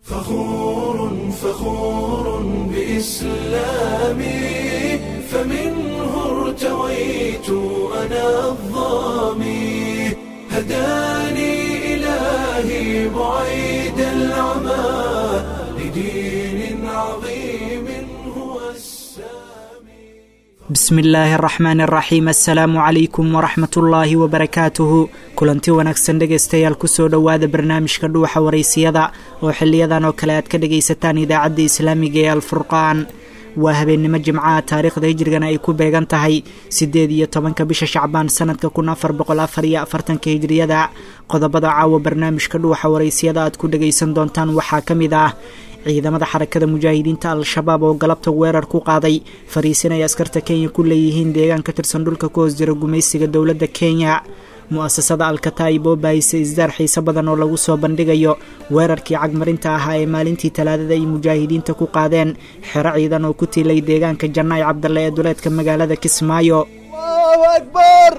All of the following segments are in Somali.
فخور فخور بإسلامي فمنه ارتويت أنا الظامي هداني إلهي بعيد العمى لدين عظيم هو السامي bismi illaahi araxmaan araxiim assalaamu calaykum waraxmat ullaahi wabarakaatuhu kulanti wanaagsan dhegaystayaal kusoo dhowaada barnaamijka dhuuxa waraysiyada oo xiliyadan oo kale aad ka dhagaysataan idaacadda islaamiga ee alfurqaan waa habeennimo jimcaha taariikhda hijrigana ay ku beegan tahay siddeed iyo tobanka bisha shacbaan sanadka kun afar boqol afar iyo afartanka hijriyada qodobada caawa barnaamijka dhuuxa waraysiyada aad ku dhagaysan doontaan waxaa ka mid ah ciidamada xarakada mujaahidiinta al-shabaab oo galabta weerar ku qaaday fariisin ay askarta kenya ku leeyihiin deegaan ka tirsan dhulka ku hoos jira gumaysiga dowladda kenya mu-asasada alkataib oo baahisa isdaar xiise badan oo lagu soo bandhigayo weerarkii cagmarinta ahaa ee maalintii talaadada ay mujaahidiinta ku qaadeen xero ciidan oo ku tiilay deegaanka jannaay cabdalle ee duleedka magaalada kismaayo الله أكبر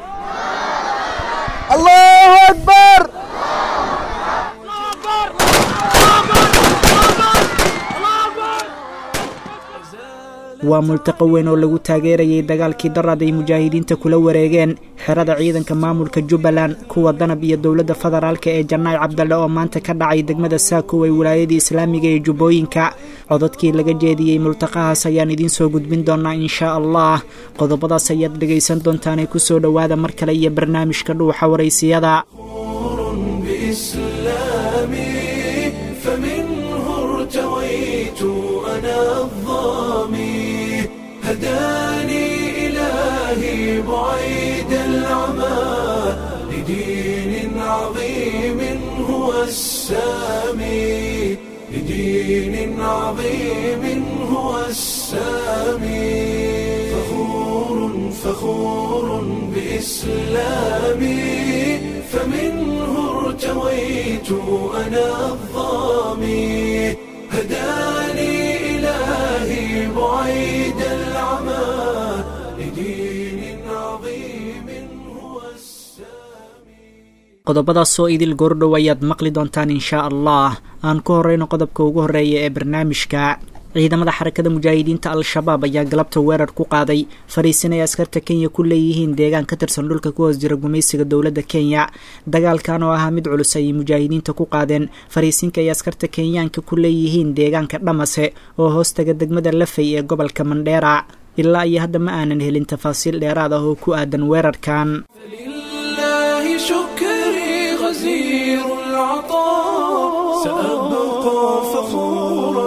الله أكبر waa multaqo weyn oo lagu taageerayay dagaalkii darad ay mujaahidiinta kula wareegeen xerada ciidanka maamulka jubbaland kuwa danab iyo dowladda federaalka ee jannaay cabdalle oo maanta ka dhacay degmada saakow ee wilaayadii islaamiga ee jubbooyinka codadkii laga jeediyey multaqahaas ayaan idiin soo gudbin doonaa inshaa allah qodobadaas ayaad dhegaysan doontaanee kusoo dhowaada mar kale iyo barnaamijka dhuuxa waraysiyada بإسلامي فمنه ارتويت أنا الظامي هداني إلهي بعيد العمى لدين عظيم هو السامي لدين عظيم هو السامي فخور فخور بإسلامي فمنه ارتويت أنا الظامي هداني إلهي بعيد العمى لدين عظيم هو السامي qodobadaasoo idil goordhow ayaad maqli doontaan inshaa allah aan ku horeyno qodobka ugu horeeya ee barnaamijka ciidamada xarakada mujaahidiinta al-shabaab ayaa galabta weerar ku qaaday fariisin ay askarta kenya ku leeyihiin deegaan ka tirsan dhulka ku hoos jira gumaysiga dowladda kenya dagaalkan oo ahaa mid culus ayay mujaahidiinta ku qaadeen fariisinka ay askarta kenyaanka ku leeyihiin deegaanka dhamase oo hoostaga degmada lafay ee gobolka mandheera ilaa iyo hadda ma aanan helin tafaasiil dheeraad ah oo ku aadan weerarkan فلله شكري غزير العطاء سأبقى فخورا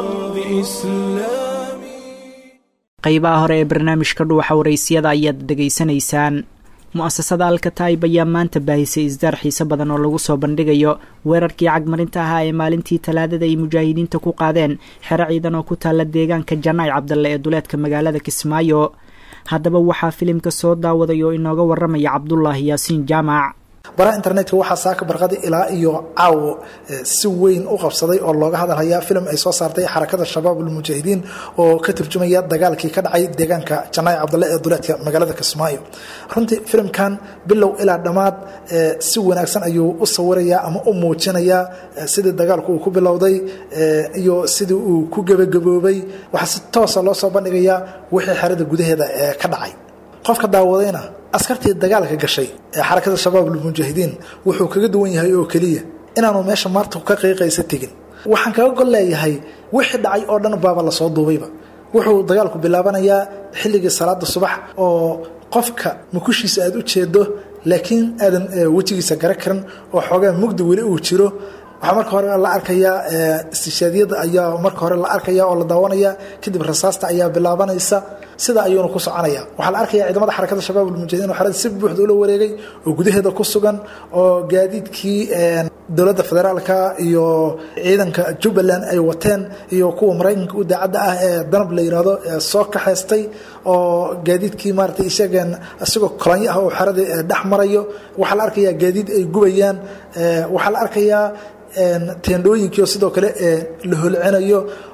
بإسلامي qaybaha hore ee barnaamijka dhuuxa waraysiyada ayaad dhegaysanaysaan mu-asasada alkataib ayaa maanta baahisay isdaar xiise badan oo lagu soo bandhigayo weerarkii cagmarinta ahaa ee maalintii talaadada ay mujaahidiinta ku qaadeen xero ciidan oo ku taalla deegaanka jannaay cabdalle ee duleedka magaalada kismaayo haddaba waxaa filimka soo daawaday oo inooga waramaya cabdulaahi yaasiin jaamac baraha internetka waxaa saaka barqadi ilaa iyo caawo eh, si weyn u qabsaday oo looga hadalhayaa filim ay soo saartay xarakada shabaab ulmujaahidiin oo ka turjumaya dagaalkii ka dhacay deegaanka janaay cabdalle ee duleedka magaalada kismaayo runtii filimkan bilow ilaa dhammaad eh, si wanaagsan ayuu u sawirayaa ama u muujinayaa eh, sidii dagaalku uu ku bilowday eh, iyo sidii uu ku gebagaboobay waxaa si toosa loo soo bandhigayaa wixii xerada gudaheeda ee ka dhacay qofka daawadayna askartii dagaalka gashay ee xarakada shabaab ulmujaahidiin wuxuu kaga duwan yahay oo keliya inaanu meesha maarta ka qiiqaysa tegin waxaan kaga gol leeyahay wixii dhacay oo dhan baaba lasoo duubayba wuxuu dagaalku bilaabanayaa xilligii salaada subax oo qofka mukushiisa aad u jeedo laakiin aadan eh, wejigiisa gara karin oo xoogaa mugdi weli uu jiro waxaa marka hore la arkayaa istishaadiyada ayaa marka hore la arkaya oo la daawanaya kadib rasaasta ayaa bilaabanaysa sida ayuuna ku soconaya waxaa la arkaya ciidamada xarakada shabaab ulmujaahidiin oo xerada si buuxda ula wareegay oo gudaheeda ku sugan oo gaadiidkii dowladda federaalka iyo ciidanka jubbaland ay wateen iyo kuwa maraykanka u daacadda ah ee danab la yidhaahdo ee soo kaxaystay oo gaadiidkii maarata isageen isagoo kolanyo ah oo xeradii dhex marayo waxaa la arkayaa gaadiid ay gubayaan waxaa la arkayaa teendhooyinkiio sidoo kale la holcinayo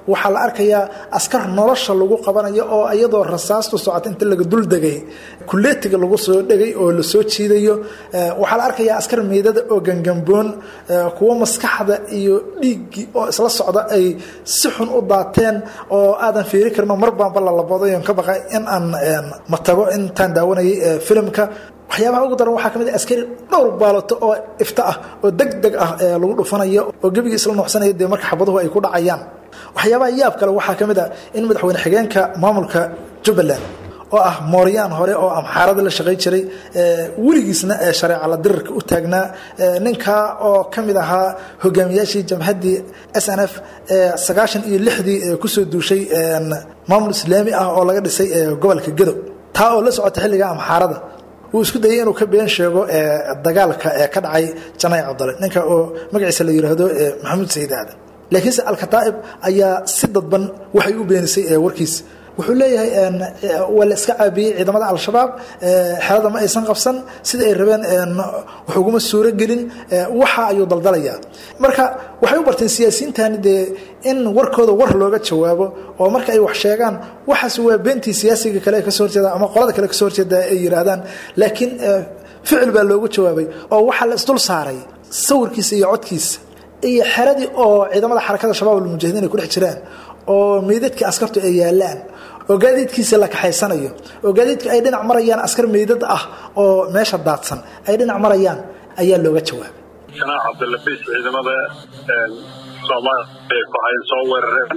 waxaa la arkayaa askar nolosha lagu qabanayo oo iyadoo rasaastu socota inta laga dul degay kuleetiga lagu soo dhegay oo la soo jiidayo waxaa la arkayaa askar meydada oo gangamboon kuwo maskaxda iyo dhiiggii oo isla socda ay si xun u daateen oo aadan fiiri karno mar baanba lalabodayon ka baqa in aan matago intaan daawanayay filimka waxyaabaha ugu daran waxaa ka mid a askari dhowr baalato oo ifta ah oo deg deg ah lagu dhufanayo oo gebigii isla nuuxsanaya dee marka xabaduhu ay ku dhacayaan waxyaabaha yaab kale waxaa ka mid a in madaxweyne xigeenka maamulka jubbaland oo ah mooryaan hore oo amxaarada la shaqay jiray weligiisna shareeca la dirirka u taagnaa ninkaa oo ka mid ahaa hogaamiyaashii jamhaddii s n f sagaashan iyo lixdii kusoo duushay maamul islaami ah oo laga dhisay gobolka gedo taa oo la socota xilliga amxaarada wuu isku dayay inuu ka been sheego dagaalka ee ka dhacay janay cabdale ninka oo magaciisa la yidhaahdo maxamuud sayid aadan laakiinse alkataa'ib ayaa si dadban waxay u beenisay warkiisa wuxuu leeyahay waa la iska caabiyey ciidamada al-shabaab xerada ma aysan qabsan sida ay rabeen wax uguma suuro gelin waxa ayuu daldalayaa marka waxay u barteen siyaasiyiintani dee in warkooda war looga jawaabo oo marka ay wax sheegaan waxaas waa beentii siyaasiga kale kasoo horjeeda ama qolada kale kasoo horjeeda ay yidhaahdaan laakiin ficil baa loogu jawaabay oo waxaa la isdul saaray sawirkiisa iyo codkiisa iyo xeradii oo ciidamada xarakada shabaab almujahidiin ay ku dhex jiraan oo meydadkii askartu ay yaalaan oo gaadiidkiisa la kaxaysanayo oo gaadiidku ay dhinac marayaan askar meydad ah oo meesha daadsan ay dhinac marayaan ayaa looga jawaabay janaax cabdilabis ciidamada soomaaliya ku hayn soo weerareen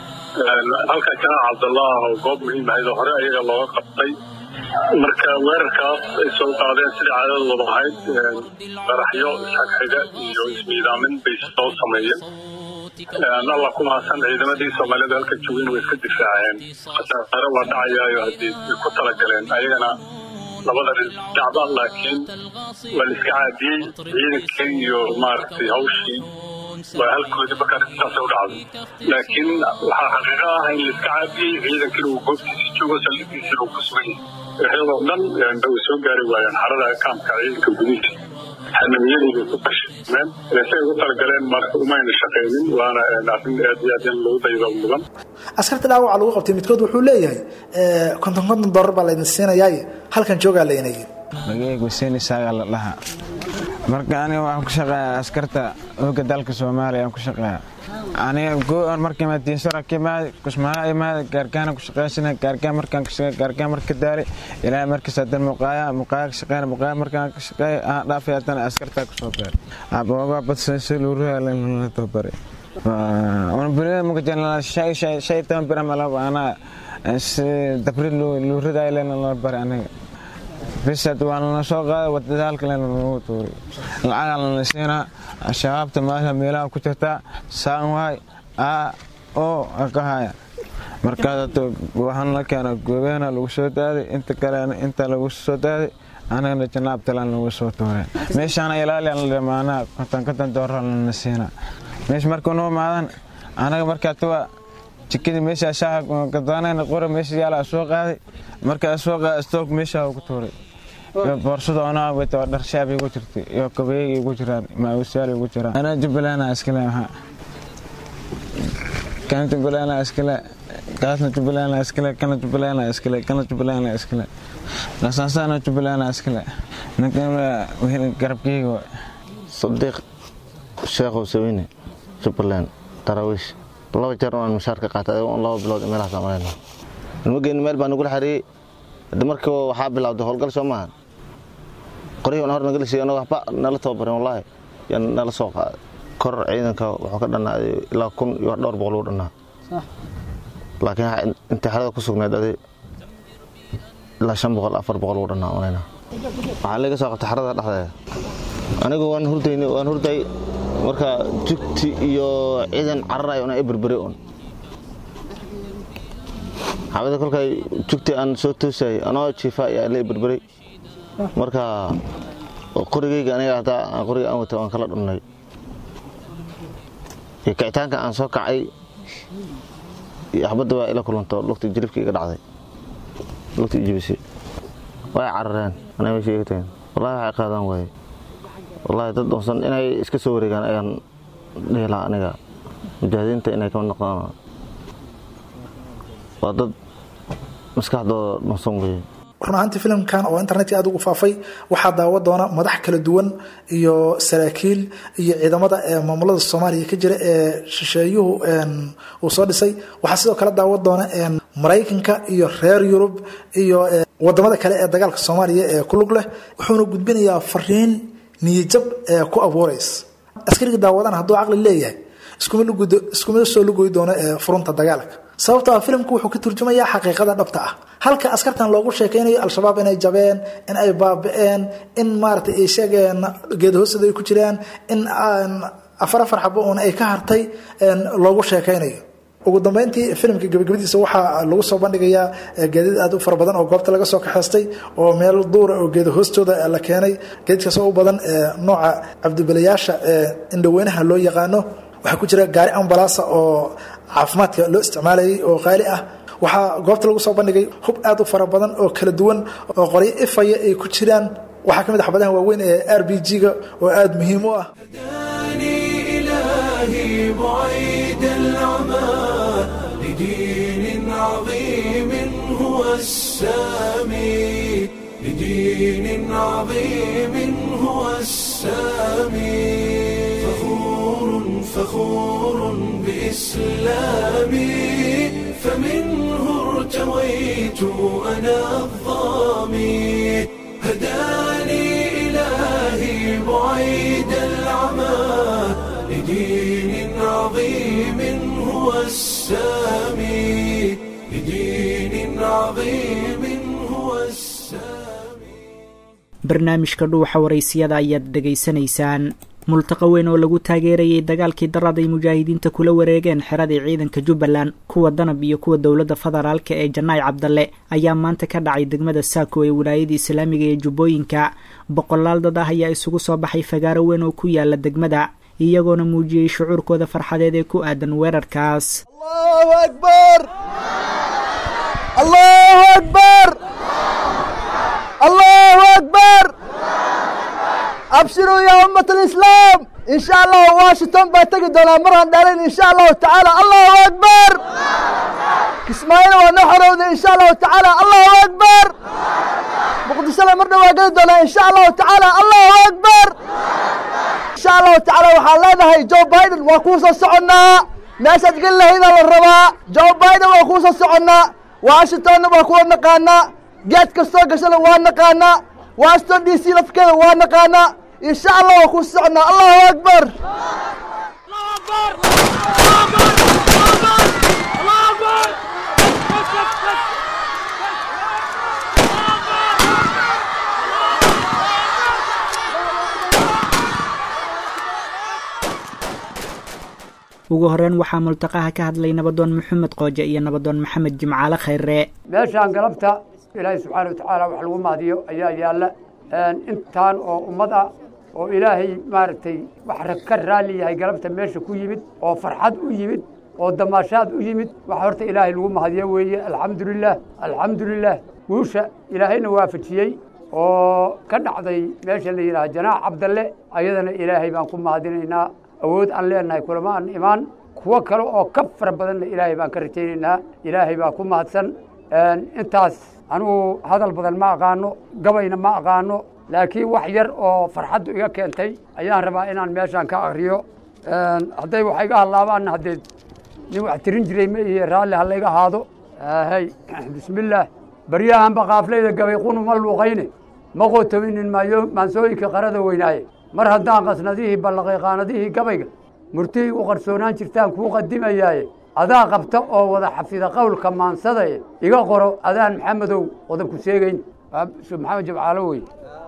halka janaax cabdullah oo goob muhiim ahayd oo hore ayaga looga qabtay marka weerarkaas ay soo qaadeen sida caadadooda ahayd qaraxyo isxagxiga iyo ismiidaamin bay soo sameeyeen alla ku mahadsan ciidamadii soomaalida halka joogeen way iska difaaceen khasaare waa dhacayaayo haddii way ku talagaleen ayagana labada dhacba laakiin waa la iska caadiyey ciidankii iyo maaragtay hawshii waa halkoodii marka arrintaasay u dhacday laakiin waxaa xaqiiqo ah in la iska caadiyey ciidankina uu goobtiisii joogo saldhigiisina uu ku sugan yahay waxyadoo dhan way soo gaari waayeen xarada kaamka ciidanka gudihiisa xanamiyadiibay ku fashilmeen say ugu talagaleen marka umayna shaqaynin waana arrin aad iyo aad in lagu daydo mudan askarta dhaawaca lagu qabtay midkood wuxuu leeyahay konton konton dollar baa laydin siinayaaye halkan joogaa layna yidhi magaygu seeni saaga la dhaha marka aniga waxaan ku shaqeeyaa askarta hooga dalka soomaaliya aan ku shaqeeyaa aniga go-on marka madiinsara kimaad kusmaha imaad gaargaana ku shaqeysana gaargaan markaan ka shaqeey gaargaan marka daali ilaa markaas hadan muqaaya muqaaya ka shaqeeyna muqaaya markaan ka shaqeey aan dhaafay hadan askarta ku soo beer abooga badsan si loo ruuyaa la tabare wana bulada muka janala shay shay shay tan bira malaba ana dabri loo ridaay leena la bare aniga bisad waa lana soo qaaday wadada halka leena lagu tuuray lacaga lana siinaa shabaabta maasha meelaha ku jirtaa saan waay a oo ka haya markaas waxaan la keena goobeena lagu soo daaday inta kalena inta lagu soo daaday anagana janaab talaan lagu soo tuuray meeshaana ilaaliyan la dhamaanaa konton konton doorar lana siinaa meesha markuu noo maadan anaga markaa tuwa jikadii meeshaa shaaha gadaanayna qora meesha yaalaa soo qaaday markaa soo qaaday stoog meeshaa ugu tuuray boorsada onaa wata dhar shaab igu jirtay iyo kabeeyay igu jiraan maawusyaal igu jiraan anaa jubbaland iskale maxaa kana jubbaland iskale kaasna jubbaland iskale kana jubbaland iskale kana jubbaland iskale lasaasaana jubbaland iskale ninkan garabkeyga sadiiq sheekhow sawine jubbaland daraawiish laba jeer aan mushaar ka qaatay laba bilood meelahaas aan marayna ilmageeni meel baa nagula xariiyey hadda markii waxaa bilowday howlgal soo maahan qoryihii hor nagala siiyey anagoo waxba nala tababarin wallaahi yaa nala soo qaaday kor ciidanka wuxuu ka dhannaaday ilaa kun iyo dhowr boqol uu dhannaa laakiin intay xerada ku sugnayd adi ilaa shan boqol afar boqol uu dhannaa marayna waxaa laga soo qabtay xerada dhexdeeda anigu waan hurdayni waan hurday marka jugti iyo ciidan cararayo una iberberi un xabada kolkay jugti aan soo toosayay anoo jiifa ayaa la iberberay marka qorigeyga aniga hataa qoriga aan watay waan kala dhunnay iyo kicitaanka aan soo kacay iyo xabadda waa ila kulanto lugta jilibka iga dhacday lugta ijibisay way carareen anay meesha iga tageen wallahi waxay qaadaan waaye wallahi dad doonsan inay iska soo wareegaan ayaan dhihi lahaa aniga mujaahidiinta inay ka noqdaan waa dad maskaxdooda nosan weeye run ahaantii filimkan oo internetka aada ugu faafay waxaa daawa doona madax kala duwan iyo saraakiil iyo ciidamada ee maamulada soomaaliya ka jira ee shisheeyuhu uu soo dhisay waxaa sidoo kale daawa doona maraykanka iyo reer yurub iyo wadamada kale ee dagaalka soomaaliya ee ku lug leh wuxuuna gudbinayaa fariin niyajab ee ku abuuraysa askariga daawadana hadduu caqli leeyahay iskuma soo lugoy doono ee furunta dagaalka sababto a filimku wuxuu ka turjumayaa xaqiiqada dhabta ah halka askartan loogu sheekaynayo al-shabaab inay jabeen in ay baabi-een in maaragtay ay sheegeen geedahoosada ay ku jiraan in afar afar xabo uun ay ka hartay loogu sheekaynayo ugu dambeyntii filimka gabagabadiisa waxaa lagu soo bandhigayaa gaadiid aad u fara badan oo goobta laga soo kaxaystay oo meel duura oo geeda hoostooda la keenay gaadiidkaas oo u badan nooca cabdibilayaasha indhaweynaha loo yaqaano waxaa ku jira gaari ambalaasa oo caafimaadka loo isticmaalayay oo qaali ah waxaa goobta lagu soo bandhigay hub aad u fara badan oo kala duwan oo qoryo ifaya ay ku jiraan waxaa ka mid a xabadaha waaweyn ee r b g-ga oo aada muhiim u ah إلهي بعيد العمى لدين عظيم هو السامي لدين عظيم هو السامي فخور فخور بإسلامي فمنه ارتويت أنا الظامي هداني إلهي بعيد العمى لدين عظيم هو السامي لدين عظيم هو السامي barnaamijka dhuuxa waraysiyada ayaad dhegaysanaysaan multaqa weyn oo lagu taageerayay dagaalkii darad ay mujaahidiinta kula wareegeen xeradii ciidanka jubbaland kuwa danab iyo kuwa dowladda federaalka ee janaay cabdalle ayaa maanta ka dhacay degmada saako ee wilaayada islaamiga ee jubbooyinka boqolaal dad ah ayaa isugu soo baxay fagaaro weyn oo ku yaala degmada iyagoona muujiyey shucuurkooda farxadeed ee ku aadan weerarkaas allahu akbar allahu akbar allahu akbar abshiruu yaa ummat alislaam in sha allahu washington baa tegi doonaa maraan dhalin in sha allahu tacaala allahu akbar kismaayona waa noo xorowday in sha allahu tacaala allahu akbar muqdishona mar dhow waa geli doonaa in sha allahu tacaala allahu akbar insha allahu tacaala waxaan leenahay joe biden waa kuu soo soconnaa meeshaad geli lahaydaa la rabaa joe biden waa kuu soo soconnaa washingtonna waa kuwa naqaanaa geed kastoo gashana waa naqaanaa washington d c lafkeeda waa naqaanaa insha allah waa kuu soconnaa allahu akbar ugu horeyn waxaa multaqaha ka hadlay nabadoon maxamed qooje iyo nabadoon maxamed jimcaale khayre meeshaan galabta ilaahay subxaana watacaala wax lagu mahdiyo ayaa yaalla intaan oo ummad ah oo ilaahay maaragtay wax ka raalli yahay galabta meesha ku yimid oo farxad u yimid oo damaashaad u yimid wax horta ilaahay lagu mahdiyo weeye alxamdulilah alxamdulilah guusha ilaahayna waafajiyey oo ka dhacday meesha la yidhaha janaax cabdalle ayadana ilaahay baan ku mahadinaynaa awood aan leenahay kulama aan imaan kuwo kale oo ka fara badanna ilaahay baan ka rajaynaynaa ilaahay baa ku mahadsan intaas anugu hadal badan ma aqaano gabayna ma aqaano laakiin wax yar oo farxaddu iga keentay ayaan rabaa inaan meeshaan ka akriyo hadday wax iga hadlaabaanna haddee nin wax tirin jiray ma iyo raalli ha layga ahaado hay bismillaah baryahanba kaaflayda gabay qunuma luuqayne ma qootominin maayo maansooyinka qarada weynaaye mar haddaan qasnadihii ballaqay qaanadihii gabayga murtihii u qarsoonaan jirtaan kuu qadimayaaye adaa qabta oo wada xafida qowlka maansadae iga qoro adaan maxamedow wadan ku sheegayn maxamed jabcaalo wey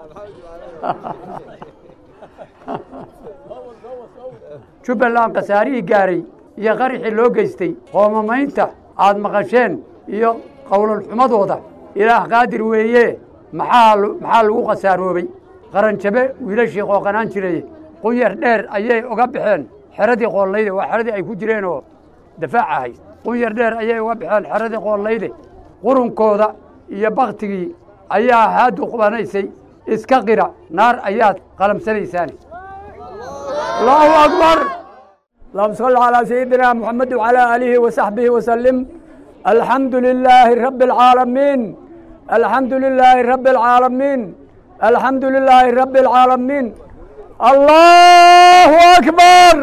jubbaland khasaarihii gaaray iyo qarixii loo geystay qoomamaynta aad maqasheen iyo qowlalxumadooda ilaah qaadir weeye maxaa maxaa lagu khasaaroobay qaranjabe wiilashii qooqanaan jiray qunyar dheer ayay uga baxeen xeradii qoollayde waa xeradii ay ku jireen oo dafaac ahayd qunyar dheer ayay uga baxeen xeradii qoollayde qurunkooda iyo baktigii ayaa haadu qubanaysay iska qira naar ayaad qalamsanaysaan allahu akbar اللهم صل على سيدنا محمد وعلى آله وصحبه وسلم alxamdu lilaahi rabbi alcaalamiin alxamdu lilaahi rabbi alcaalamiin alxamdu lilaahi rabbi alcaalamiin allahu akbar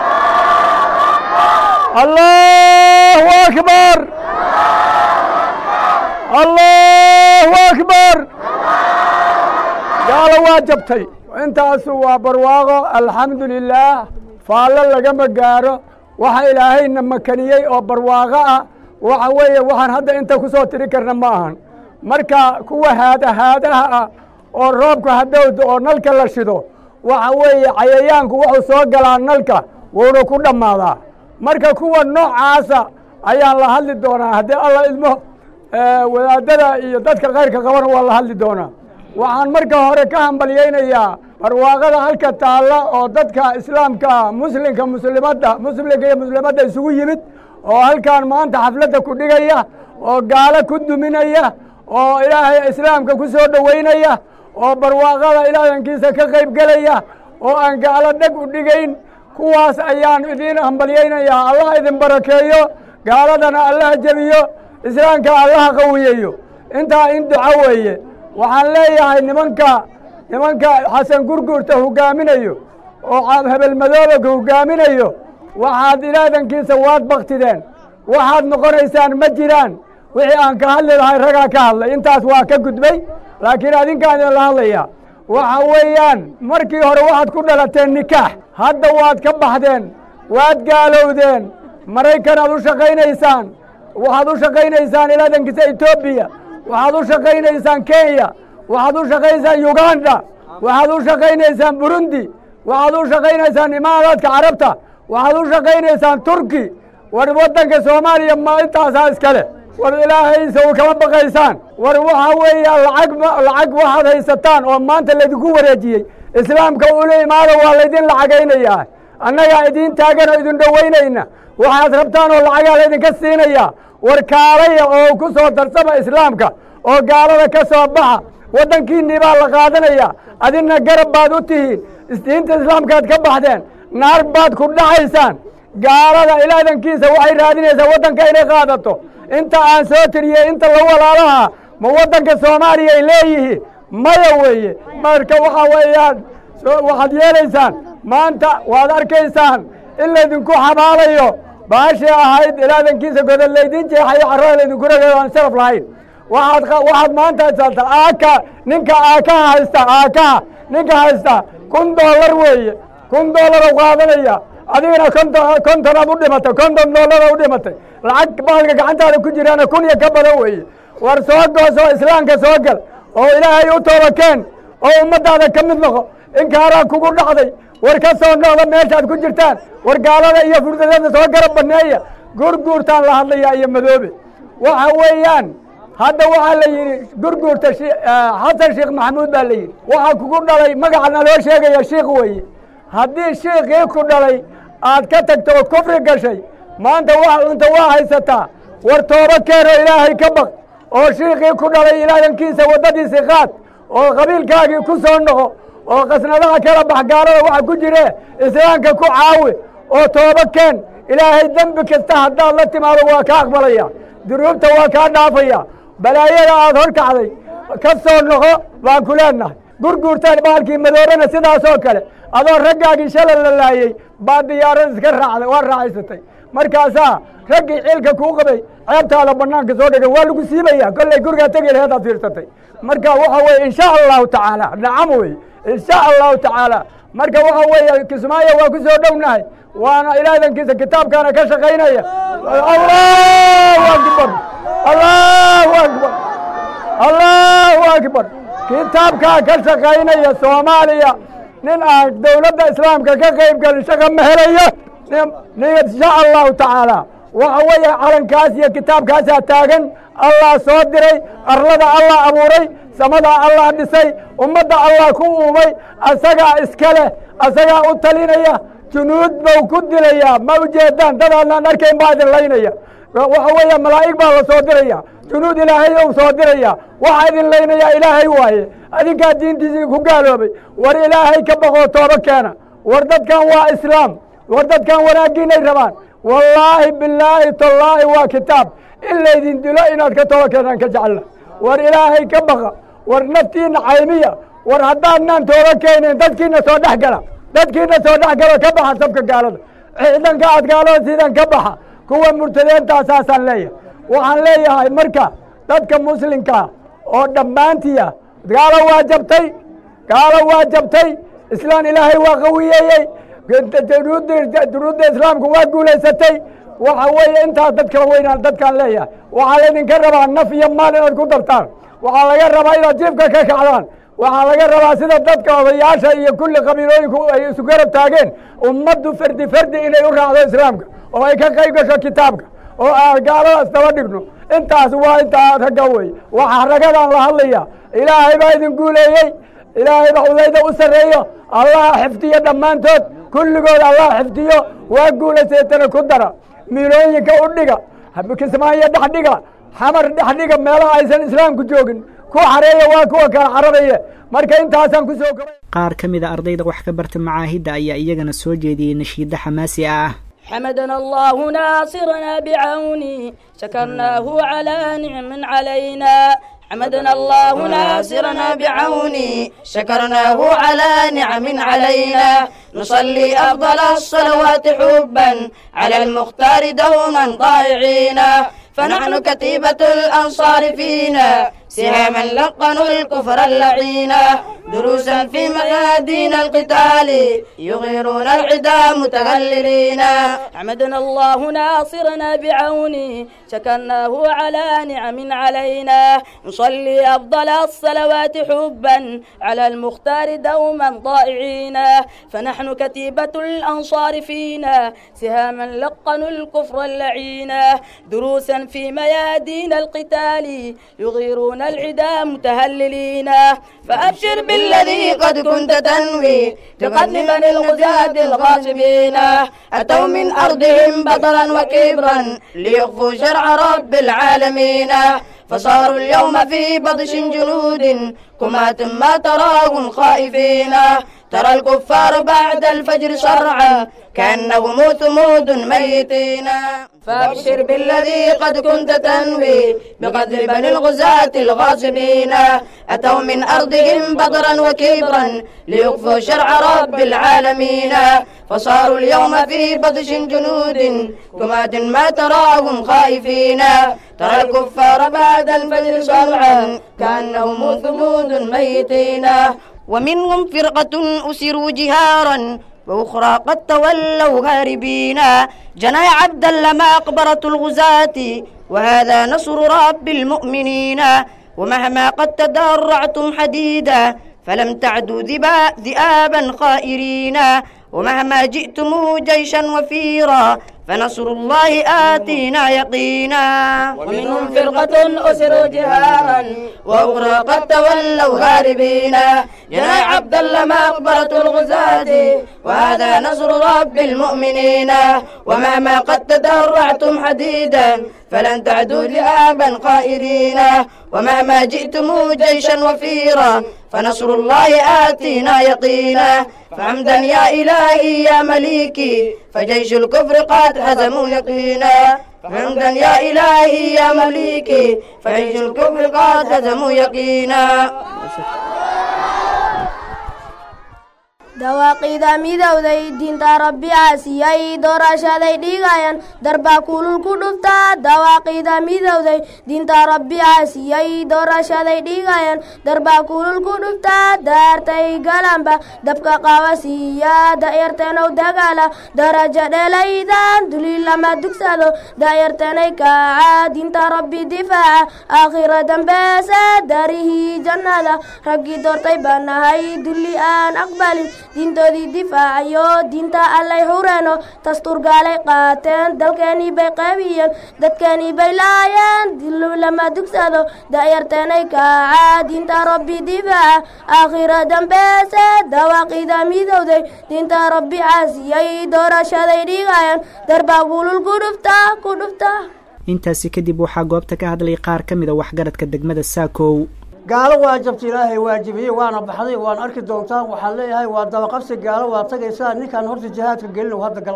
allahu akbar allahu akbar gaalo waa jabtay intaasu waa barwaaqo alxamdu lilaah faallo lagama gaaro waxa ilaahayna makaniyey oo barwaaqo ah waxa weeye waxaan hadda inta ku soo tiri karna ma ahan marka kuwa haadahaadaha ah oo roobka hadowda oo nalka la shido waxa weeye cayayaanku wuxuu soo galaa nalka wuuna ku dhammaadaa marka kuwa noocaasa ayaan la hadli doonaa haddii alla idmo wadaadada iyo dadka kayrka qabana waa la hadli doonaa waxaan marka hore ka hambalyaynayaa barwaaqada halka taalla oo dadka islaamka muslimka muslimadda muslimka iyo muslimadda isugu yimid oo halkan maanta xafladda ku dhigaya oo gaalo ku duminaya oo ilaahay islaamka ku soo dhoweynaya oo barwaaqada ilaahankiisa ka qayb gelaya oo aan gaalo dheg u dhigayn kuwaas ayaan idiin hambalyaynayaa allah idin barakeeyo gaaladana allaha jebiyo islaamka allaha qawiyeeyo intaa in duco weeye waxaan leeyahay nimanka nimanka xasan gurgurta hogaaminayo oo hebelmadooba hogaaminayo waxaad ilaadankiisa waad baktideen waxaad noqonaysaan ma jiraan wixii aan ka hadli lahay ragaa ka hadlay intaas waa ka gudbay laakiin adinkaan idinla hadlayaa waxa weeyaan markii hore waxaad ku dhalateen nikaax hadda waad ka baxdeen waad gaalowdeen maraykan aad u shaqaynaysaan waxaad u shaqaynaysaan ilaadankiisa etoobiya waxaad u shaqaynaysaan kenya waxaad u shaqaynaysaan uganda waxaad u shaqaynaysaan burundi waxaad u shaqaynaysaan imaaraadka carabta waxaad u shaqaynaysaan turki war waddanka soomaaliya ma intaasaa iskale war ilaahaysa u kama baqaysaan war waxa weeya lacag lacag waxaad haysataan oo maanta laydinku wareejiyey islaamka ula imaada waa laydin lacagaynayaa annagaa idiin taagan oo idin dhoweynayna waxaad rabtaan oo lacagaa laydinka siinayaa war kaalaya oo ku soo darsama islaamka oo gaalada ka soo baxa waddankiinnii baa la qaadanaya adina garab baad u tihiin diinta islaamkaad ka baxdeen naar baad ku dhacaysaan gaalada ilaadankiisa waxay raadinaysaa waddanka inay qaadato inta aan soo tiriyey inta la walaalaha ma waddanka soomaaliya ay leeyihiin maya weeye marka waxa weeyaan waxaad yeelaysaan maanta waad arkaysaan in laydinku xabaalayo baashii ahayd ilaadankiisa godol laydin jeexayo carrada laydinku ragayo aan sharaf lahayn waxaad waxaad maanta haysataa aaka ninka aakaha haysta aakaha ninka haysta kun dollar weeye kun dollar u qaadanaya adigana konton kontonaad u dhimatay konton dollar u dhimatay lacag baalka gacantaada ku jiraana kun iyo ka badan weeye war soo goosoo islaamka soo gal oo ilaahay u toobakeen oo ummaddaada ka mid noqo inkaaraa kugu dhacday war ka soo noqda meeshaad ku jirtaan war gaalada iyo furdadada soo garab baneeya gurguurtaan la hadlayaa iyo madoobe waxa weeyaan hadda waxaa la yidhi gurguurta xasan sheekh maxamuud baa la yidhi waxaa kugu dhalay magacana loo sheegaya shiikh weeye haddii shiikhii ku dhalay aad ka tagto oo kufri gashay maanta wax cunta waa haysataa war tooba keenoo ilaahay ka baq oo shiikhii ku dhalay ilaahankiisa waddadiisii qaad oo qabiilkaagii ku soo noqo oo qasnadaha kala bax gaalada waxa ku jire islaamka ku caawi oo tooba keen ilaahay dembi kasta haddaad la timaado waa ka aqbalaya dunuubta waa kaa dhaafaya balaayada aad hor kacday ka soo noqo baan ku leenahay gurguurtaan baalkii madoobana sidaasoo kale adoo raggaagii shala la laayey baa diyaarad iska raacday waa raacaysatay markaasaa raggii ciilka kuu qabay ceebtaada banaanka soo dhigan waa lagu siibaya kollay gurigaa tegi laheed aad fiirsatay marka waxa weeye insha allahu tacaala nacam wey insha allahu tacaala marka waxa weeye kismaayo waa ku soo dhownahay waana ilaadankiisa kitaabkaana ka shaqaynaya allahu akbar allahu akbar allahu akbar kitaabkaa ka shaqaynaya soomaaliya nin aan dowladda islaamka ka qayb gelin shaqa ma helayo nin insha allahu tacaala waxa weeye calankaas iyo kitaabkaasaa taagan allah soo diray arlada allah abuuray samada allah dhisay ummadda allah ku uumay asagaa iska leh asagaa u talinaya junuud bau ku dilayaa ma ujeedaan dad adnaan arkayn baa idin laynaya waxa weeye malaa'ig baa la soo diraya junuud ilaahay ou soo diraya waxaa idin laynayaa ilaahay waaye adinkaa diintiisii ku gaaloobay war ilaahay ka baqoo tooba keena war dadkan waa islaam war dadkan wanaaggiinay rabaan wallaahi bilaahi tallaahi waa kitaab in laydin dilo inaad ka toba keenaan ka jecella war ilaahay ka baqa war naftiina caymiya war haddaadnaan tooba keenayn dadkiina soo dhex gala dadkiina soo dhex galo ka baxa sabka gaalada ciidanka aad gaalada sidan ka baxa kuwa murtadeentaasaasaan leeyahay waxaan leeyahay marka dadka muslimkaa oo dhammaantiya gaalo waa jabtay gaalo waa jabtay islaan ilaahay waa qawiyeeyey duruudda islaamku waa guulaysatay waxa weeye intaas dad kala weynaan dadkaan leeyahay waxaa laydinka rabaa naf iyo maal inaad ku dartaan waxaa laga rabaa inaad jiifka ka kacdaan waxaa laga rabaa sida dadka odayaasha iyo kulli qabiilooyinku ay isu garab taageen ummaddu fardi fardi inay u raacdo islaamka oo ay ka qayb gasho kitaabka oo aan gaaladaas daba dhigno intaas waa intaa ragga wey waxaa raggadaan la hadlaya ilaahay baa idin guuleeyey ilaahay baa ulayda u sarreeyo allaha xifdiyo dhammaantood kulligood allaha xifdiyo waa guulayseetana ku dara miilooyinka u dhiga kismaayo dhex dhiga xamar dhex dhiga meelaha aysan islaamku joogin ku xareeya waa kuwa kala cararaye marka intaasaan ku soo kobay qaar ka mid a ardayda wax ka barta macaahidda ayaa iyagana soo jeediyey nashiiddo xamaasi ah حمدنا الله ناصرنا بعوني شكرناه على نعم علينا حمدنا الله ناصرنا بعوني شكرناه على نعم علينا نصلي أفضل الصلوات حبا على المختار دوما ضائعين فنحن كتيبة الأنصار فينا سهاما لقنوا الكفر اللعينة دروسا في ميادين القتال يغيرون العدا متغللين حمدنا الله ناصرنا بعوني شكرناه على نعم علينا نصلي أفضل الصلوات حبا على المختار دوما ضائعين فنحن كتيبة الأنصار فينا سهاما لقنوا الكفر اللعين دروسا في ميادين القتال يغيرون العدا متهللين فأبشر بالذي قد كنت تنوي بقتل بني الغزاة الغاصبين أتوا من أرضهم بطرا وكبرا ليخفوا شرع رب العالمين فصاروا اليوم في بطش جنود كمات ما تراهم خائفين ترى الكفار بعد الفجر صرعا كأنهم ثمود ميتين فابشر بالذي قد كنت تنوي بقتل بني الغزاة الغاصبين أتوا من أرضهم بطرا وكبرا ليخفوا شرع رب العالمين فصاروا اليوم في بطش جنود كمات ما تراهم خائفين ترى الكفار بعد الفجر صرعا كأنهم ثمود ميتين ومنهم فرقة أسروا جهارا وأخرى قد تولوا هاربين جنى عبدا لما أقبرة الغزاة وهذا نصر رب المؤمنين ومهما قد تدرعتم حديدا فلم تعدوا ذبا- ذئابا خائرين ومهما جئتم جيشا وفيرا فنصر الله آتينا يقينا ومنهم فرقة أسروا جهارا وأخرى قد تولوا هاربين جنى عبدا لما أقبرة الغزاة وهذا نصر رب المؤمنين ومهما قد تدرعتم حديدا فلن تعدوا لآبا قائرين ومهما جئتم جيشا وفيرا فنصر الله آتينا يقينا فحمدا يا إلهي يا مليكي فجيش الكفر قد هزموا يقينا فحمدا يا إلهي يا مليكي فجيش الكفر قد هزموا يقينا dawaaqida midowday diinta rabbi caasiyay doorashaday dhigayaan darbaa kulul ku dhuftaa dawaaqida midowday diinta rabbi caasiyay doorashaday dhigayaan darbaa kulul ku dhuftaa daartay galanba dabka qabasiiya da'yartanow dagaala daraja dhelaydan duli lama dugsado da'yartanay kaaca diinta rabbi difaaca aakhira dambeesa darihii jannada raggii doortay baan nahay dulli aan aqbalin diintoodii difaacayo diinta allay hureeno tasturgaalay qaateen dalkeenii bay qaybiyeen dadkeenii bay laayeen dilu lama dugsado da'yarteenay kaaca diinta rabbi difaaca aakhira dambeese dawaaqida midowday diinta rabbi caasiyay doorashaday dhigayaan darbaa gulul ku dhuftaa ku dhuftaa intaasi kadib waxaa goobta ka hadlay qaar ka mida waxgaradka degmada saakow gaalo waa jabta ilaahay waajibiyey waana baxday waan arki doontaan waxaan leeyahay waa dabaqabsi gaalo waa tagaysaa ninkaan horta jihaadka gelin hadda gal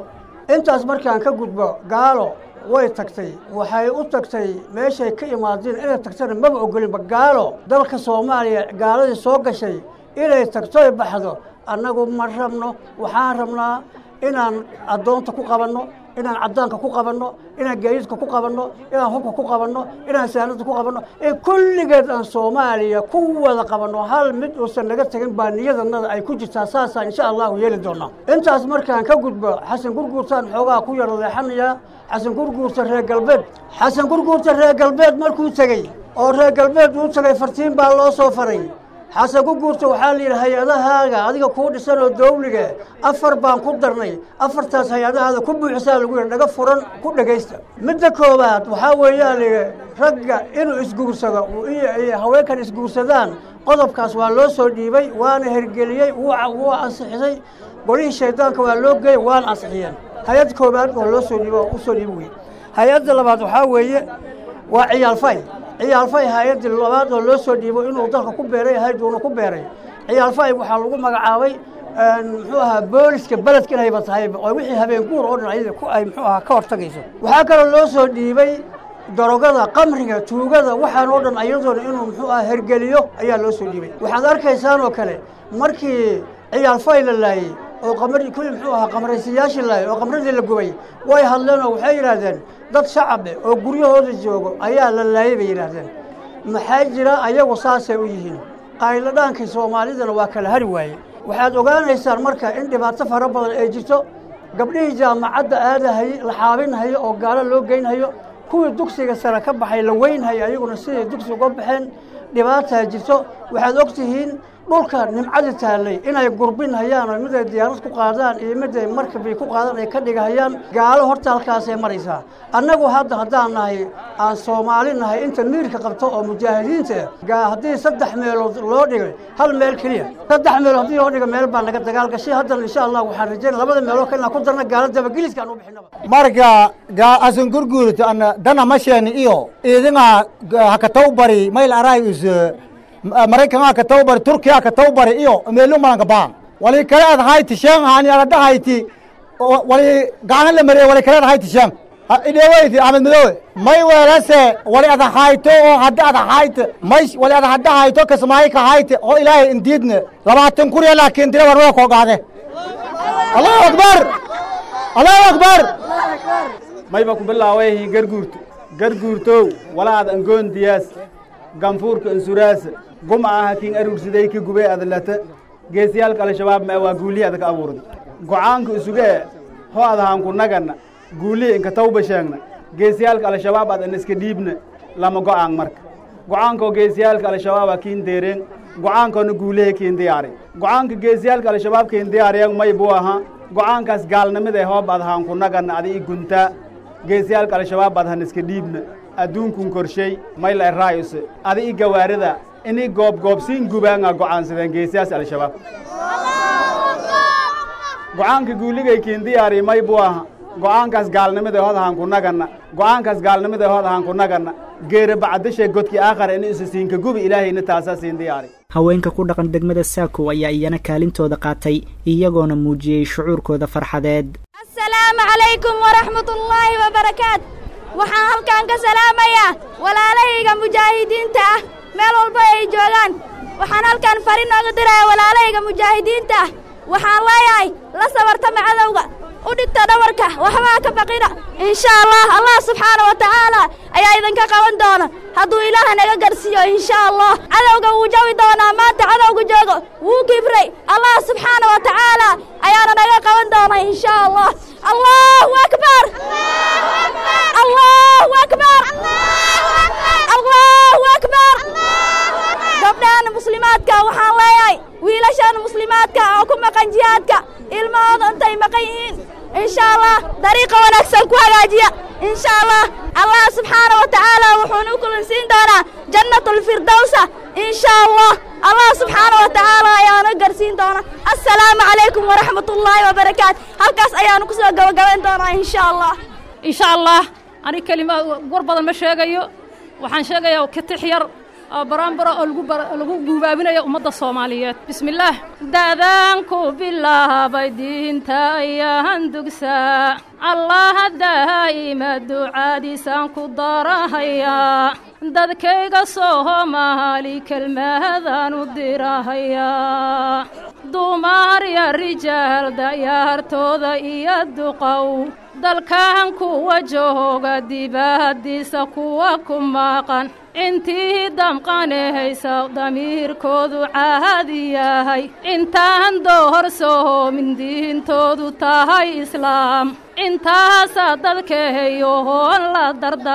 intaas markaan ka gudbo gaalo way tagtay waxay u tagtay meeshay ka imaadeen inay tagtana maba ogolinba gaalo dalka soomaaliya gaaladii soo gashay inay tagtoy baxdo annagu ma rabno waxaan rabnaa inaan addoonta ku qabanno inaan caddaanka ku qabanno inaan gaadiidka ku qabanno inaan hubka ku qabanno inaan saanada ku qabanno ee kulligeed aan soomaaliya ku wada qabanno hal mid uusan naga tegin baa niyadanada ay ku jirtaa saasaan insha allahu yeeli doonaa intaas markaan ka gudbo xasan gurguurtaan xoogaa ku yar leexanayaa xasan gurguurta reer galbeed xasan gurguurta reer galbeed markuu tegey oo reer galbeed uu tegay fartiin baa loo soo faray xasan ku guurta waxaa la yidhi hay-adahaaga adiga kuu dhisan oo dawliga afar baan ku darnay afartaas hay-adahaada ku buuxisaa lagu yidhi dhaga furan ku dhegaysta midda koowaad waxaa weeyaa la yidhi ragga inuu isguursado iyo haweenkan isguursadaan qodobkaas waa loo soo dhiibay waana hergeliyey wuu ansixisay golihii shaydaanka waa loo geeyey waana ansixiyeen hay-ad koowaad oo loo soo dhiibo u soo dhiibi wey hay-adda labaad waxaa weeye waa ciyaalfay ciyaalfay hay-addii labaad oo loo soo dhiibo inuu dalka ku beeray hayduuna ku beeray ciyaalfay waxaa lagu magacaabay muxuu ahaa booliska beledka inayba tahay oo wixii habeen guur oo dhan ayada ku ay muxuu ahaa ka hortagayso waxaa kaloo loo soo dhiibay darogada qamriga tuugada waxaan oo dhan ayadoona inuu muxuu ahaa hergeliyo ayaa loo soo dhiibay waxaad arkaysaan oo kale markii ciyaalfay la laayey oo qamri kulli muxuu ahaa qamraysiyaashii laayay oo qamradii la gubay way hadleen oo waxay yidhaahdeen dad shacabe oo guryahooda joogo ayaa la laayay bay yidhaahdeen maxaa jira ayagu saasay u yihiin qayladhaankii soomaalidana waa kala hari waaye waxaad ogaanaysaan marka in dhibaato fara badan ay jirto gabdhihii jaamacadda aadahayey la xaabinhayo oo gaalo loo geynhayo kuwii dugsiga sare ka baxay la weynhayo ayaguna siday dugsiga uga baxeen dhibaataa jirto waxaad og tihiin dhulka nimcadi taallay inay gurbin hayaan oo mid ay diyaarad ku qaadaan iyo mid ay markabay ku qaadaan ay ka dhigahayaan gaalo horta halkaasay maraysaa annagu hadda haddaan nahay aan soomaali nahay inta miirka qabto oo mujaahidiinta ah haddii saddex meelood loo dhigay hal meel keliya saddex meelood haddii loo dhiga meel baa naga dagaal gashay haddana insha allah waxaan rajaynaya labada meelood kale inaan ku darna gaalo dabageliska aan u bixinaba marka asan gurguurta ana dana masheen iyo idinga hakataw bari mayl aray us maraykanka katawbari turkiya katawbari iyo meelu malanka baan wali kale ad hayti shan hani arada hayti wali gacan la mariye wali kale ad hayti shan idheweyti axmed madowe may weelase wali ada hayto oo hadda ada hayte may wali ada hadda hayto kasmaayi ka hayte oo ilaahay indiidne labaatan kuriya laakiin dira warwada koo gaade allahu akbar allahu akbar mayba ku bilaawayhi garguurto garguurtow walaad angoon diyaas ganfuurka insuraasa guma aha kin aruursiday ki gubay adlata geesiyaalka al-shabaab ma waa guulihi adaka abuurda go'aanka isugee ho adahaanku naganna guulihi inka tawba sheegna geesiyaalka al-shabaab adan iska dhiibna lama go'aan marka go'aankoo geesiyaalka al-shabaaba kiin deereen go'aankoona guulihi kiin diyaari go'aanka geesiyaalka al-shabaab kiin diyaariyeen may buu ahaa go'aankaas gaalnimada hoob adahaanku naganna ada i guntaa geesiyaalka al-shabaab adahan iska dhiibna adduunkun korshay may la eraayuse ada i gawaarida inay goobgoobsiin gubaanga go'aansadeen geesiyaas al-shabaab go'aanka guuligay kiin diyaari may buu aha go'aankaas gaalnimada hod ahaan ku naganna go'aankaas gaalnimada hod ahaan ku naganna geera bacdashe godkii aakhar in isa siinka gubi ilaahayna taasaa siin diyaari haweenka ku dhaqan degmada saakow ayaa iyana kaalintooda qaatay iyagoona muujiyey shucuurkooda farxadeed asalaamu calaykum waraxmat ullaahi wabarakaat waxaan halkan ka salaamayaa walaalahayga mujaahidiinta ah meel walba ay joogaan waxaan halkan fari nooga dirayaa walaalahayga mujaahidiinta ah waxaan leeyahay la sabartama cadowga u dhigta dhabarka waxbaa ka baqina insha allah allah subxaana wa tacaala ayaa idinka qaban doona hadduu ilaah naga garsiiyo insha allah cadowga wuu jawi doonaa maanta cadowga joogo wuu kibray allah subxaana wa tacaala ayaana naga qaban doona insha allah allahu akbar allahu akbar allahu akbar gabdhahan muslimaadka waxaan leeyahay wiilashan muslimaadka oo ku maqan jihaadka ilmahooda intay maqan yihiin insha allah dariiqa wanaagsan ku hagaajiya insha allah allah subxaana wa tacaala wuxuuna u kulansiin doonaa jannatulfirdowsa insha allah allah subxaana wa tacaala ayaana garsiin doona assalaamu calaykum waraxmat ullaahi wabarakaatu halkaas ayaanu kusoo gabagabayn doonaa insha allah insha allah ani kelima war badan ma sheegayo waxaan sheegayaa kitix yar oo baraanbara oo lagu guubaabinayo ummadda soomaaliyeed bismillaah daadaan ku bilaabay diinta ayaan dugsaa allaha daa'ima ducaadiisaan ku darahayaa dadkayga soomaali kelmadaan u dirahayaa dumar ya rijaal dayaartooda iyo duqow dalkan kuwa jooga dibaddiisa kuwa ku maqan intii damqanehaysa damiirkoodu caadi yahay intaan doohorsoomin diintoodu tahay islaam intaasaa dadkahayohoon la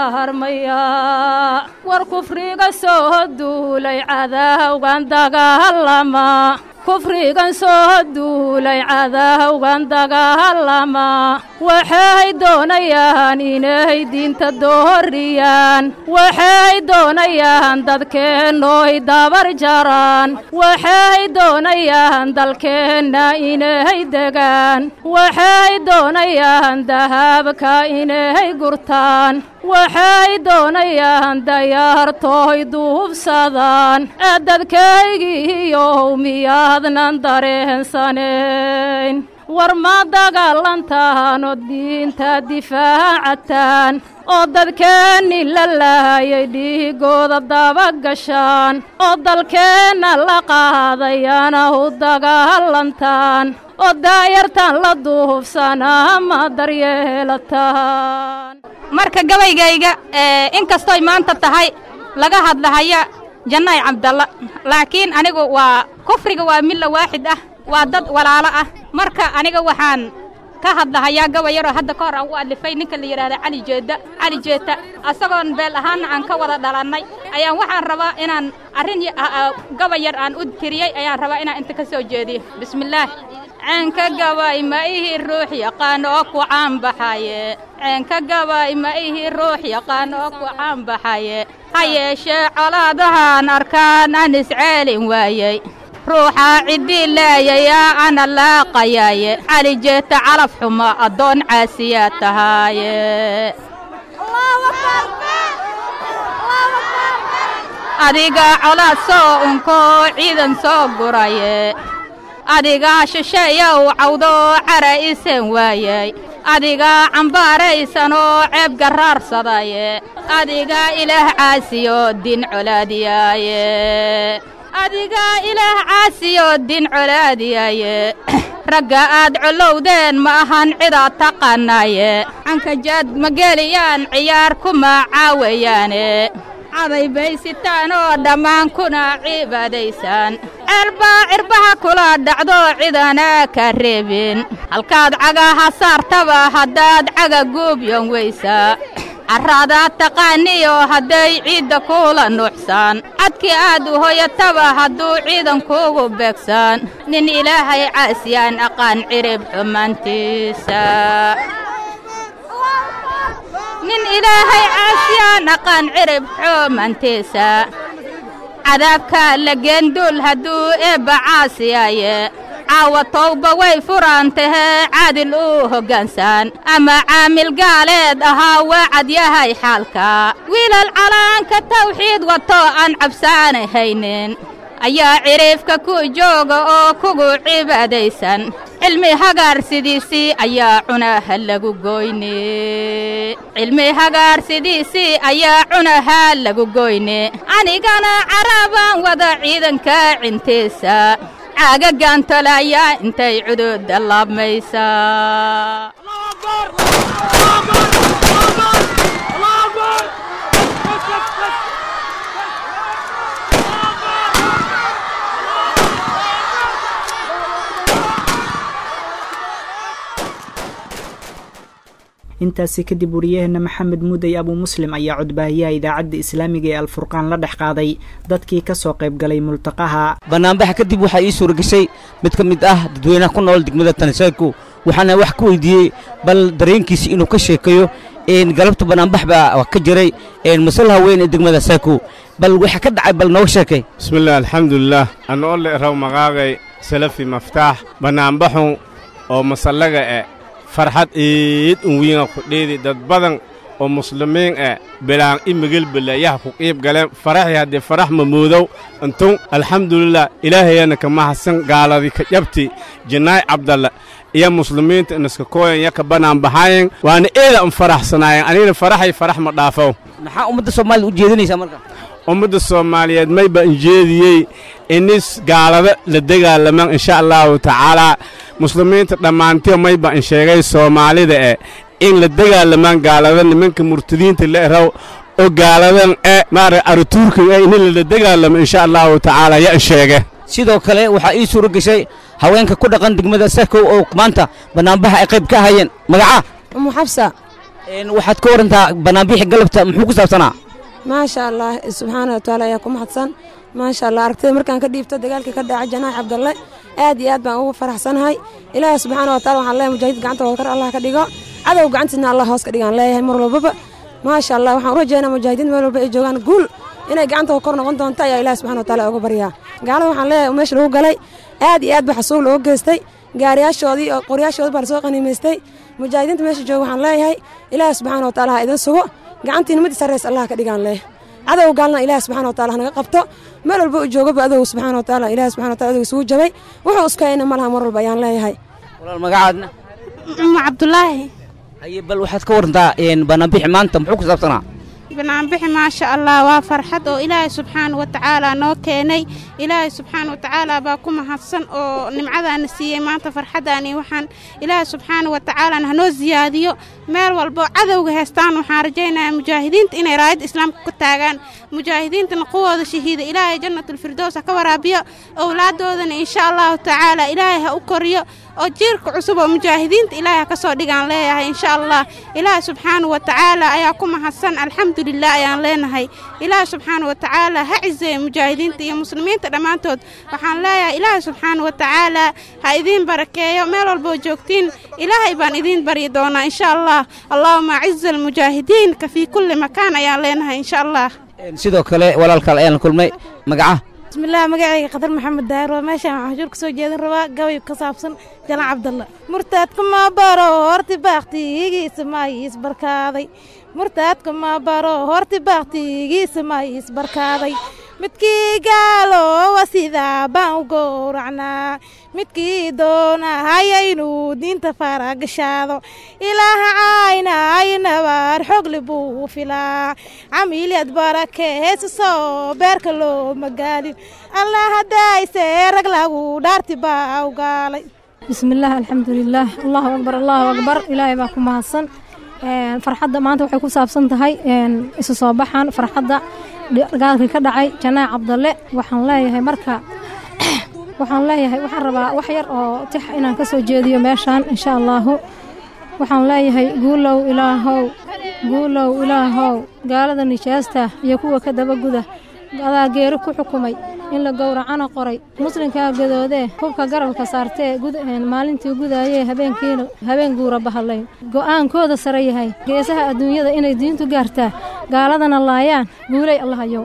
dardaarmayaa war kufriga soo duulay cadaawgan dagaalama kufrigan soo duulay cadaawgan dagaalama waxay doonayaan inay diinta dooriyaan waxay doonayaan dadkeennooy dabar jaraan waxay doonayaan dalkeenna inay degaan waxay doonayaan dahabka inay gurtaan waxay doonayaan dayaartooy duubsadaan ee dadkaygiiyow miyaadnan dareensanayn war ma dagaalantaanoo diinta difaacataan oo dadkeenni la laayay dhiigooda dabagashaan oo dalkeenna la qaadayana u dagaalantaan oo daayartan la duubsanaa ma daryeelataan marka gabaygayga inkastooy maanta tahay laga hadlahaya jannaay cabdalla laakiin anigu waa kufriga waa milla waaxid ah waa dad walaalo ah marka aniga waxaan ka hadlahayaa gaba yaroo hadda ka hor aan u alifay ninka la yidhaahda cali jeedda cali jeeta asagoon beel ahaanna aan ka wada dhalannay ayaan waxaan rabaa inaan arrin gaba yar aan u tiriyey ayaan rabaa inaan inta ka soo jeediyo bismillaah ceenka gabay ma ihi ruux yaqaan oo ku caanbaxaye ceenka gabay ma ihi ruux yaqaan oo ku caanbaxaye ha yeeshee colaadahaan arkaan aan isceelin waayey ruuxaa ciddii laayayaa ana laaqayaaye cali jeeta calaf xumo addoon caasiyaa tahaaye adigaa colaad soo unkoo ciidan soo guraye adigaa shisheeyow cawdoo cara isan waayey adigaa cambaaraysanoo ceeb garraarsadaye adigaa ilaah caasiyo din colaadiyaaye adigaa ilaah caasiyo din colaadiyaaye ragga aad collowdeen ma ahan cidaad taqaanaaye cankajaad ma geliyaan ciyaar kuma caawayaane caday bay sitaan oo dhammaan kuna cibaadaysaan ceelbaa cirbaha kula dhacdo cidanaa ka reebin halkaad cagaha saartaba haddaad caga guubyan weysaa carraadaad taqaaniyo hadday ciidda kuula nuuxsaan cadkii aad u hoyataba hadduu ciidan kuugu beegsaan nin ilaahay caasiyaan aqaan cirib xumaantiisa nin ilaahay caasiyaan aqaan cirib xumaantiisa cadaabka la geenduul hadduu eebba caasiyaaye caawa towba way furaan tahee caadil uu hoggaansaan ama caamil gaaleed ahaa waa cad yahay xaalka wiilal calaanka tawxiid wato aan cabsaana haynin ayaa cidhiifka ku jooga oo kugu cibaadaysan cilmi hagaarsidiisii ayaa cunaha lagu goyne cilmi hagaarsidiisii ayaa cunaha lagu goyne anigana carabaan wada ciidanka cintiisa caagagaan tolaayaa intay cuduudda laabmaysaa intaasi kadib wariyaheena maxamed muudey abuu muslim ayaa codbaahiyaha idaacadda islaamiga ee alfurqaan la dhex qaaday dadkii ka soo qayb galay multaqaha bannaanbaxa kadib waxaa ii suura gashay mid ka mid ah dadweynaha ku nool degmada tanisaanku waxaana wax ka weydiiyey bal dareenkiisa inuu ka sheekayo galabta bannaanbax baa ka jiray masalaha weyn ee degmada saaku bal waxa ka dhacay bal nooga sheekay bismillaah alxamdulilaah anoo le raw maqaaqay salafi maftaax bannaanbaxu oo masallaga e farxad iid un wiinga ku dheedi dad badan oo muslimiin eh bilaan i migelbele yaha ku qiib galeen faraxii haddii farax mamoodow intun alxamdulilah ilaahayana ka mahadsan gaaladii ka jabti jinnaay cabdalla iyo muslimiinta inaska kooyan ya ka banaan baxaayen waana eeda an faraxsanaayeen anigana faraxay farax ma dhaafow maxaa ummadda soomaalida u jeedinaysaa marka ummadda soomaaliyeed mayba injeediyey inis gaalada la dagaalaman insha allahu tacaalaa muslimiinta dhammaantiyo mayba in sheegay soomaalida eh in la dagaalamaan gaalada nimanka murtadiinta la eraw oo gaaladan e maara arituurka e in la dagaalamo insha allahu tacaala ya in sheege sidoo kale waxaa ii suuro geshay haweenka ku dhaqan degmada sakow oo maanta bannaanbaxa ay qayb ka hayeen magaca umu xabsa waxaad ka warantaa bannaanbixi galabta muxuu ku saabsanaa maasha allah subxaana wa tacaala ayaa ku mahadsan maasha allah aragtida markaan ka dhiibto dagaalkii ka dhacay janaax cabdalle aad iyo aad baan ugu faraxsanahay ilaahi subxaana wa taala waxaan leeyahay mujaahid gacanta wadkar allah ka dhigo cadow gacantiisna allah hoos ka dhigaan leeyahay mar walbaba maasha allah waxaan u rajeynaa mujaahidiin meel walba ay joogaan guul inay gacanta kor noqon doonto ayaa ilahi subxana wa taala uga baryaa gaalada waxaan leeyahay meesha lagu galay aad iyo aad ba xasuub looga geystay gaariyaashoodii oo qoryaashoodii baa lasoo qaniimaystay mujaahidiinta meesha jooga waxaan leeyahay ilaahi subxaana wa taala ha idin sugo gacantiina mid sarreys allah ka dhigaan leh cadow gaalna ilaahi subxana wa taala hanaga qabto meel walba u joogaba adow subxaana wa taala ilaahi subxana wa taala adow isugu jabay wuxuu iskayna malaha mar walba ayaan leeyahay walaal magacaadna umu cabdulaahi haye bal waxaad ka warantaa bannaanbixi maanta muxuu ku saabsanaa banaanbixi maasha allah waa farxad oo ilaahay subxaana wa tacaala noo keenay ilaahay subxaana wa tacaala baa ku mahadsan oo nimcadaana siiyey maanta farxaddaani waxaan ilaahay subxaana wa tacaalana hanoo siyaadiyo meel walbo cadowga heestaan waxaan rajaynayaa mujaahidiinta inay raayadda islaamka ku taagaan mujaahidiintana quwooda shahiida ilaahay jannatulfirdows ha ka waraabiyo owlaaddoodana insha allahu tacaala ilaahay ha u koriyo oo jiirka cusub oo mujaahidiinta ilaahay ha ka soo dhigaan leeyahay insha allah ilaahay subxaana wa tacaala ayaa ku mahadsan alxamdulilah ayaan leenahay ilaahay subxaana wa tacaala ha ciseeya mujaahidiinta iyo muslimiinta dhammaantood waxaan leeyahay ilaahay subxaana wa tacaala ha idiin barakeeyo meel walboo joogtiin ilaahay baan idiin baryi doonaa insha allah allahuma aciza almujaahidiin ka fii kulli makaan ayaan leenahay insha allah sidoo kale walaalkaal ayaan la kulmay magaca bismillaah magacayga khadar maxamed daahir waa meeshaan waxaan xujuur ka soo jeedin rabaa gabay ka saabsan jalan cabdalla murtaadka ma baro horti baaktigiisa ma isbarkaaday murtaadka ma baro horti baaktigiisa ma isbarkaaday midkii gaalowa sidaa baan u gowracnaa midkii doonahaya inuu diinta faragashaado ilaaha caynay nabaar xogli buu filaa camiilyad barake heesasoo beerka loo magaalin allah hadayse rag lagu dhaarti baa u gaalay bismillaah alxamdulilaah allahu akbar allahu akbar ilaahay baa ku mahadsan farxadda maanta waxay ku saabsan tahay isu soo baxan farxadda dagaalkii ka dhacay janaac cabdalle waxaan leeyahay marka waxaan leeyahay waxaan rabaa wax yar oo tix inaan ka soo jeediyo meeshaan insha allaahu waxaan leeyahay guulow ilaahow guulow ilaahow gaalada nijaasta iyo kuwa ka dabaguda adaa geeri ku xukumay in la gowracana qoray muslimkaa gadoodee hubka garabka saartee maalintii gudaayee habeenkiina habeen guura bahallayn go'aankooda sare yahay geesaha adduunyada inay diintu gaartaa gaaladana laayaan guulay allahayow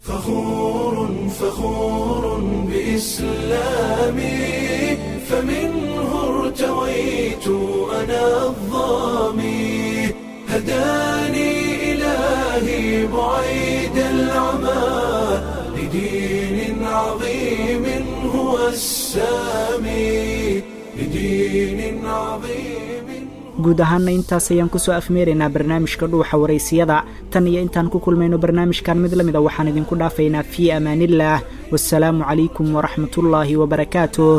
فخور بإسلامي فمنه ارتويت أنا الظامي هداني إلهي بعيد العمى لدين عظيم هو السامي لدين عظيم guud ahaanna intaas ayaan kusoo afmeeraynaa barnaamijka dhuuxa waraysiyada tan iyo intaan ku kulmayno barnaamijkan mid la mida waxaan idinku dhaafaynaa fii amaanillaah wasalaamu calaykum waraxmatullaahi wabarakaatuh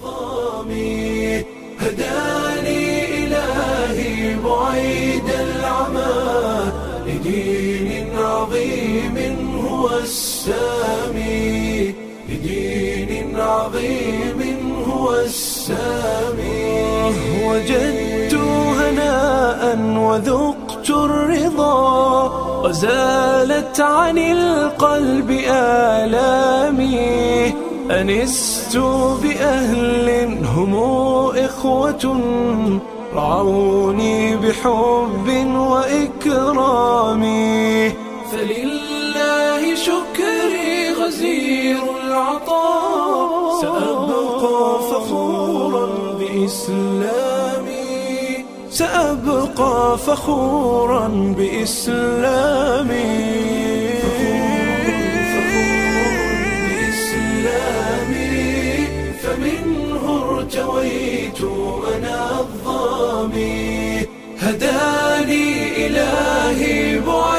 هداني إلهي بعيد العمى لدين عظيم هو السامي لدين عظيم هو السامي وجدت هناء وذقت الرضا وزالت عن القلب آلامي أنست بأهل هم إخوة رعوني بحب وإكرام فلله شكري غزير العطاء سأبقى فخورا بإسلامي سأبقى فخورا بإسلامي بإسلامي فمنه ارتويت أنا الظامي هداني إلهي بعيد